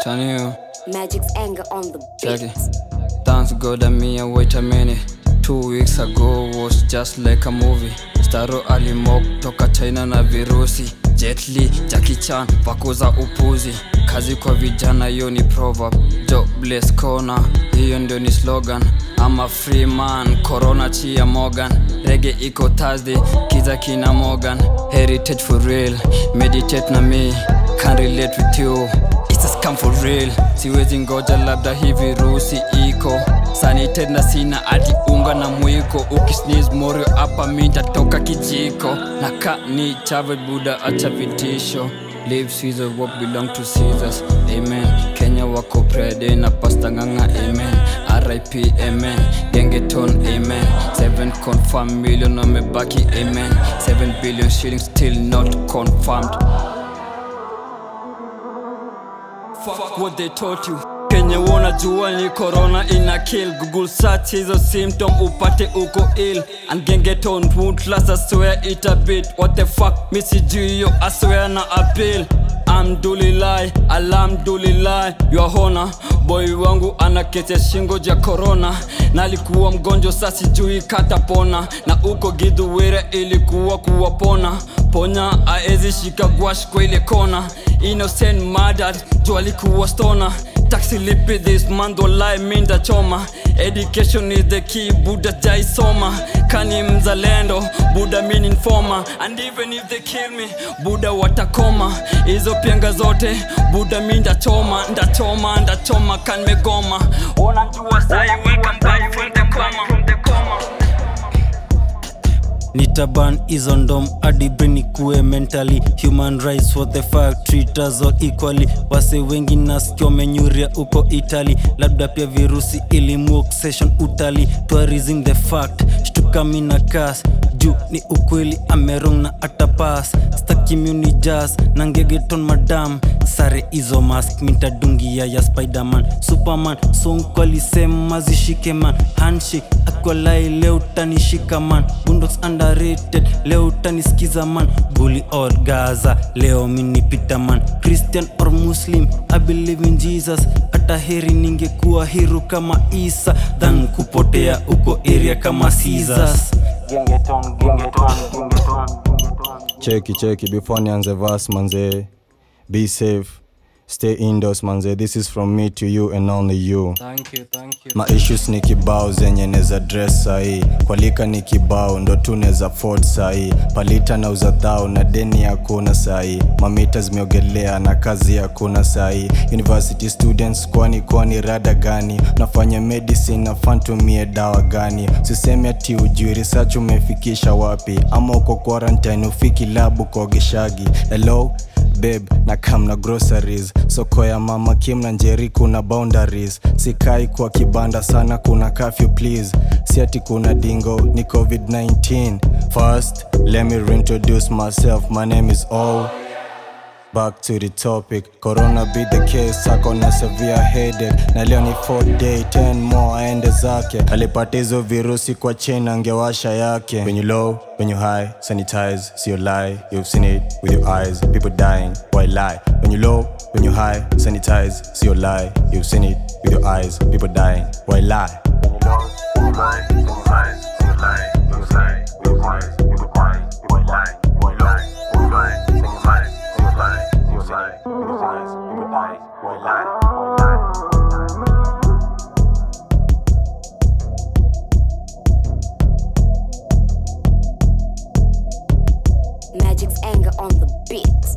Turn you. Magic's anger on the Check beat. it. Thanks God I mean wait a minute. Two weeks ago was just like a movie. Staro alimok toka China na virusi. Jet Li, Jackie Chan, pakuza upuzi. Kazi kwa vijana hiyo ni proverb. Jobless corner, hiyo ndio ni slogan. I'm a free man, corona chia Morgan. Reggae iko Thursday, kiza kina Morgan. Heritage for real, meditate na me. Can't relate with you. It's a scam for real siwezi ngoja labda hii virusi iko sanited na sina hadi unga na mwiko ukisneeze morio hapa mi ntatoka kijiko na ka ni chave buda acha vitisho Leave Caesar what belong to Caesars amen Kenya wako prede na pasta nganga amen RIP amen Gengeton amen 7 confirmed million wamebaki amen 7 billion shillings still not confirmed fuck what they taught you kenye wanajua ni corona ina kill google search hizo symptom upate uko ill and gengeton woodclass I swear it a bit what the fuck misi hiyo I swear na appeal amdulilai alhamdulilai yohona boy wangu ana kesi ya shingo ja corona na alikuwa mgonjwa sa sijui katapona na uko gidhuwere ilikuwa kuwapona ponya aezi shika gwash kwa ile kona innocent murdered jo alikuwa stona taxi lipi this month walai minda choma education is the key buda jaisoma kani mzalendo buda min informa and even if they kill me buda watakoma hizo pianga zote buda mi ndachoma ndachoma ndachoma kan megoma unajua sai welcome back from the coma from the coma nitaban hizo ndom hadi brain ikuwe mentally human rights what the fuck treat us all equally wase wengi nasikio menyuria uko italy labda pia virusi ilimu session utali tourism the fact shtukami na kas juu ni ukweli amerong na atapas stakimuni jazz na ngegeton madam sare hizo mask mitadungia ya spiderman superman sonko alisema zishike man handshake akwalai leo utanishika man bundox underrated leo utanisikiza man bully all gaza leo minipita man christian or muslim i believe in jesus hata heri ningekuwa hero kama isa than kupotea uko area kama Caesars. Gengeton, gengeton, gengeton, gengeton. cheki cheki before nianze vas manze be safe stay indoors manze this is from me to you and only you thank you thank you ma issues ni kibao zenye neza dress sahii kwalika ni kibao ndo tu neza ford sahii palita na uzadhao na deni hakuna sahii mamita zimeogelea na kazi hakuna sahii university students kwani kwani rada gani nafanya medicine na fantumie dawa gani sisemi ati ujui research umefikisha wapi ama uko quarantine ufiki labu kogeshagi hello babe na kam na groceries soko ya mama kim na njeri kuna boundaries sikai kwa kibanda sana kuna curfew please si ati kuna dingo ni covid-19 first let me reintroduce myself my name is o back to the topic corona be the case ako na severe headache na leo ni 4 day 10 more aende zake alipata hizo virusi kwa china angewasha yake when you low when you high sanitize see your lie you've seen it with your eyes people dying why lie when you low when you high sanitize see your lie you've seen it with your eyes people dying why lie when you low when you high sanitize see your lie you've seen it with your eyes people dying why lie why lie when you high sanitize see your lie you've seen it with your eyes people dying why lie why lie Magic's anger on the beat.